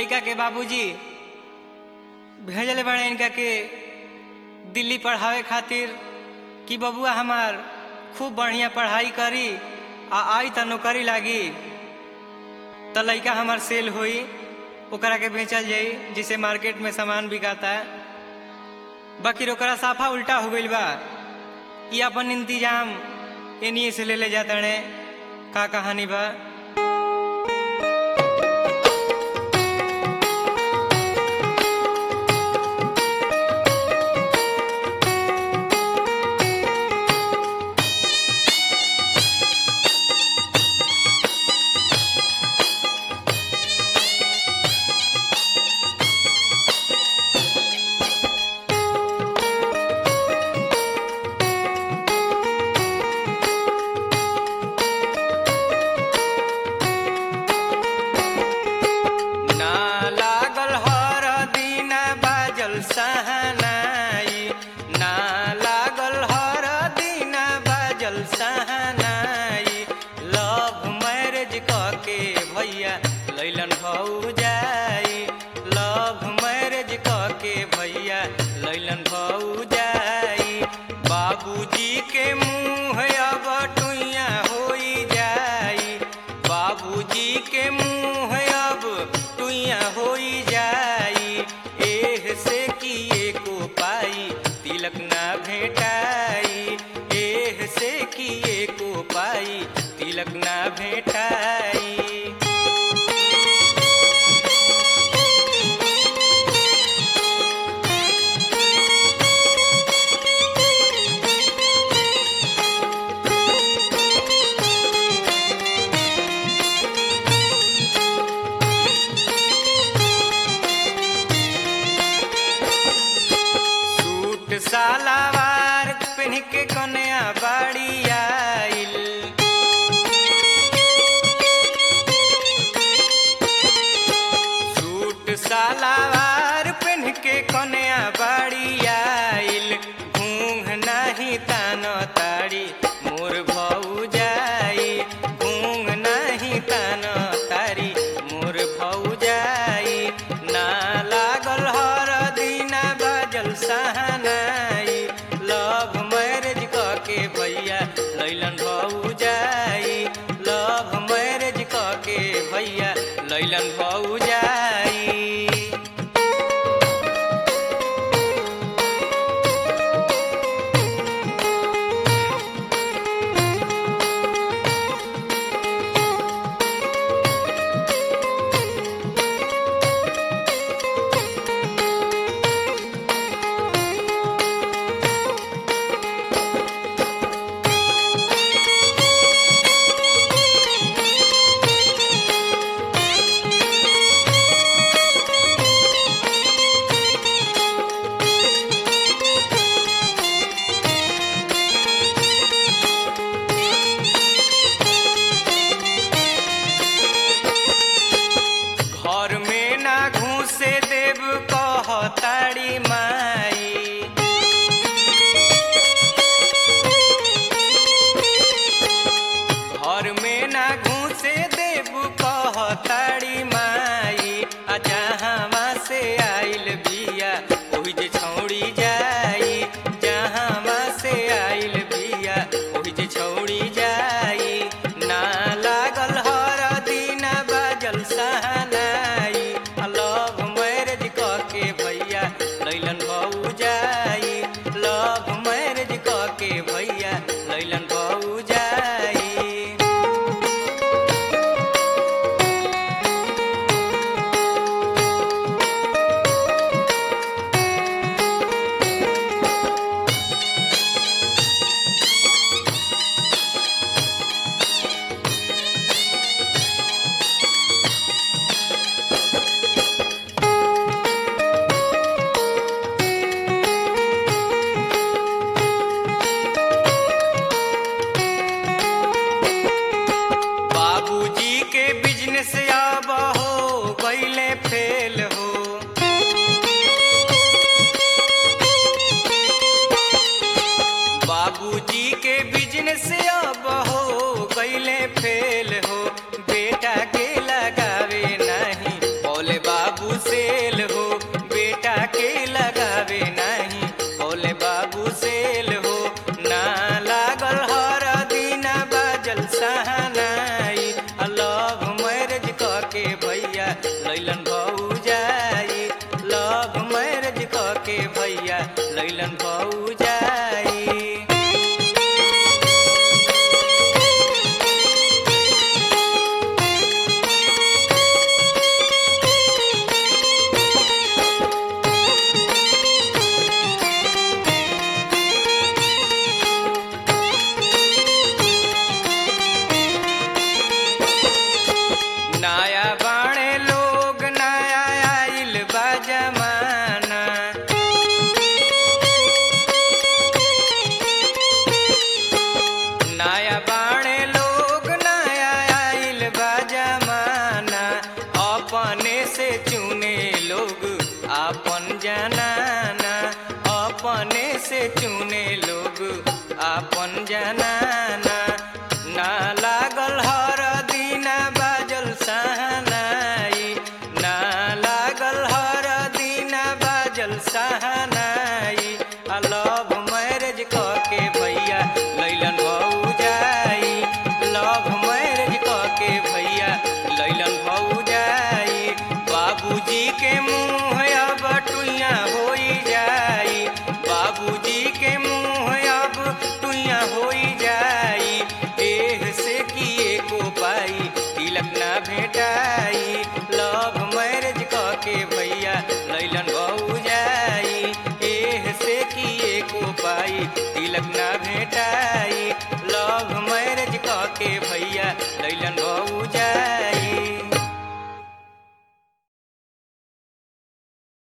लड़का के बाबूजी भेजले बड़े इनका के दिल्ली पढ़ावे खातिर कि बबुआ हमार खूब बढ़िया पढ़ाई करी आ आई त नौकरी लागी त लड़का हमार सेल होई ओकरा के बेचल जाई जिसे मार्केट में सामान बिकाता बाकी ओकरा साफा उल्टा हो गइल बा ई अपन इंतजाम एनिए से ले ले जातड़े का कहानी बा ना लागल हर दिना बाजल सहनाई ना लागल हर दिना बाजल सहनाई लव मैरिज कके भैया लैलन भौजाई लव मैरिज कके भैया लैलन भौजाई बाबूजी के मुँह अब टुइया होई जाई बाबूजी के मुँह अब टुइया होई जाई एह से किए को पाई तिलक ना भेटाई एह से किए को पाई तिलक ना भेटाई सूट सालावार पहन के कन्या बाड़ी आइल सूट सालावार पहन के कन्या बाड़ी आइल घूंघ नाही तान ताड़ी मोर भौजाई घूंघ नाही तान तारी मोर भौजाई ना लागल हर दिना बाजल सहनाई लव मैरिज कके भैया लैलन भौजाई लव मैरिज कके भैया लैलन भौजाई घर में ना घुसे देव कहताड़ी माई घर में ना घुसे देव कहताड़ी माई आ जहाँ से आइल बिया ओहि जे छौड़ी जाई जहाँ से आइल बिया ओहि जे छौड़ी जाई ना लागल हर दिना बाजल सहनाई आ लव मैरिज कके भैया लैलन भौजाई लव मैरिज कके भैया लैलन भौजाई बाबूजी के बिजनेस अब हो गईले फेल हो बाबूजी के बिजनेस अब हो गईले फेल हो बेटा के लगावे नहीं बोले बाबू लैलन भौजाई नया बाणे लोग नया आइल बा जमाना नया बाणे लोग नया आइल बा जमाना अपने से चुने लोग आपन जनाना अपने से चुने लोग आपन जनाना ना लागल हर दिना बाजल सहनाई ना लागल हर दिना बाजल सहनाई आ लव मैरिज के भैया लैलन भौजाई लव मैरिज के भैया लैलन भौजाई बाबूजी के मुँह अब टुइया होई जाई बाबूजी के मुँह अब टुइया होई जाई एह से किए को पाई तिलक ना भेटाई लव मैरिज के भैया लैलन भौजाई एह से किए को पाई तिलक ना भेटाई लव मैरिज के भैया लैलन भौजाई